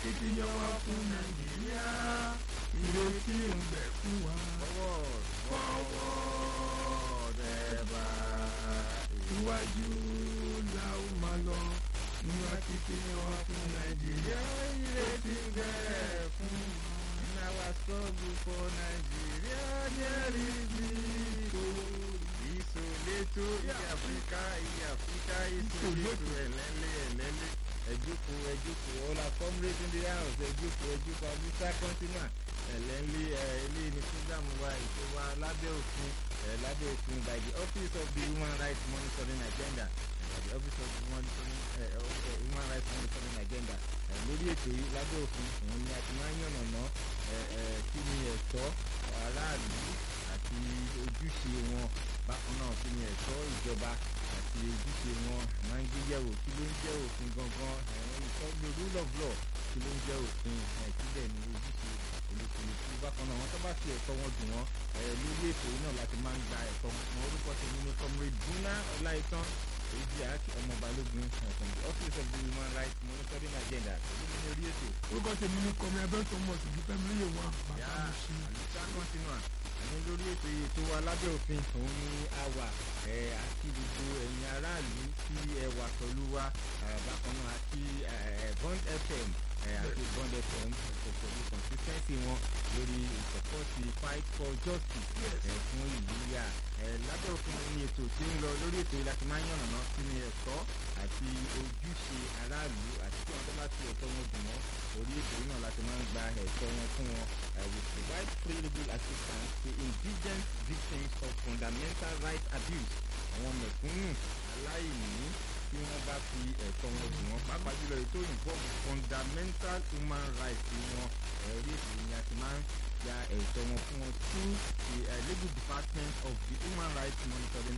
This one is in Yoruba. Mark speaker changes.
Speaker 1: akitiyan wa fún nàìjíríà ìrètí ń bẹ fún wa.
Speaker 2: forward forward ẹ̀bà
Speaker 1: iwájú la ó máa lọ nínú akitiyan wa fún nàìjíríà ìrètí ń bẹ fún wa.
Speaker 2: in our struggle for Nigeria there is victory. ìsòlétò ìyàfíkà ìyàfíkà ìsòlétò ẹ̀lẹ́lẹ́ ẹ̀lẹ́lẹ́ ẹ̀jókòó ẹ̀jókòó ọ̀la comrade in the house ẹ̀jókòó ẹ̀jókòó abisa continua ẹ̀lẹ́lẹ́ ẹ̀ ilé ní program wa ètò wa lábẹ́ òfin ẹ̀ lábẹ́ òfin by the office of the human rights monitoring agenda by the office of the monitoring ẹ̀ ẹ̀ human rights monitoring agenda ẹ̀ lórí ètò yìí lábẹ́ òfin òun ni a ti máa ń yànnàná ẹ̀ ẹ̀ kí ni ẹ̀tọ́ aráàlú àti ojúṣe wọn bákan náà kí ni ẹ̀tọ́ ìjọba àti ojúṣe wọn máa ń gbé yẹ̀wò kí ló ń jẹ́ òfin gangan ẹ̀rọ ìtọ́jú rule of law kí ló ń jẹ́ òfin ìpínlẹ̀ ní ojúṣe olùkùnìkù bákan náà wọn tó bá fi ẹ̀tọ́ wọn dùn wọn lórí ètò yìí náà láti máa ń gba ẹ̀tọ́ wọn fún orúkọ tèmi ní comrade buna ọláìtàn èyí àti ọmọ balógun from the office of the human rights monitoring agenda pẹ̀lú ní orí ètò.
Speaker 1: orúkọ tèmi ní kọmi abẹ́tọ̀ mọ̀ sí dúpẹ́ mílíọ̀ wọn
Speaker 2: yá
Speaker 1: bàbá mi sí.
Speaker 2: àlùfáà continua àní lórí ètò yìí tó wà lábẹ́ òfin òun ni a wà ẹ̀ àti gbogbo ẹ̀yin aráàlú tí ẹ wà pẹ̀lú wa ẹ̀ bákan náà àti ẹ̀ bond fm ẹ̀ àti bond fm pẹ̀lú consistency wọn lórí ìsọ̀pọ̀tì fight for justice ẹ̀ fún ìlú yà ẹ̀ lábẹ́ òfin ní ètò tí ń lọ lórí ètò yìí láti máa ń yànnàná kí ni ẹ̀tọ́ àti ojúṣe aráàlú àti tí wọn tó bá fi ẹ̀tọ́ wọn dùn wọn orí ètò yìí náà láti máa ń gba ẹ̀tọ́ wọn fún wọn uh, we provide free legal assistance to indigent victims of fundamental rights abuse àwọn mẹ̀kúnnù aláìní tí wọ́n bá fi ẹ̀tọ́ wọn dùn wọ́n pàápàá jùlọ ètò òyìnbó fundamental human rights wọn orí ètò yìí ni a ti máa ń gba ẹ̀tọ́ wọn fún wọn through the uh, legal department of the human rights monitoring